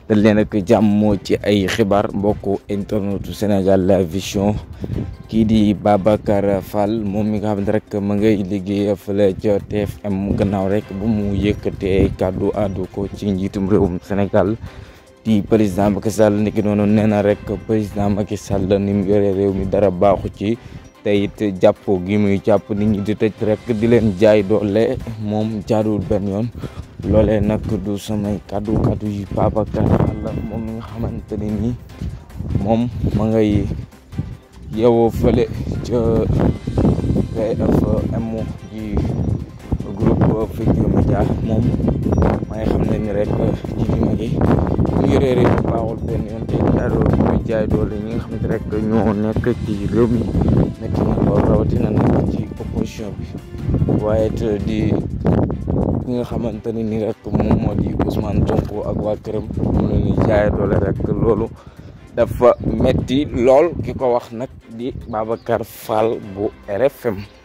dal leen ak jàmm ci ay xibaar mbokku internetu Sénégal la vision kii di Babacar Fall moom mi nga xam ne rek ma ngay liggéey fële ca TFM gannaaw rek bu mu yëkkatee kàddu àddu ko ci njiitum réewum Sénégal di président Macky Sall niki noonu nee na rek président Macky Sall ni mu yore réew mi dara baaxu ci te it jàpp gi muy jàpp nit ñi di tëj rek di leen jaay doole moom jaaduwul benn yoon loolee nag du samay kaddu kaddu yi Babacar Fall moom mi nga xamante ne nii moom ma ngay yeewoo fële ca TFM ji groupe Futurs Médias moom ma nga xam ne ni rek ci li ma gi mu yoree réew mi baaxul benn yoon te jaaroo gi muy jaay doole ñi nga xamante rek ñoo nekk ci réew mi métti na lool rawatina nag ci opposition bi waaye it di ñi nga xamante ni ni rek moom moo di Ousmane Sonko ak waa këram mu leen di jaay doole rek loolu dafa metti lool ki ko wax nag di Babacar Fall bu RFM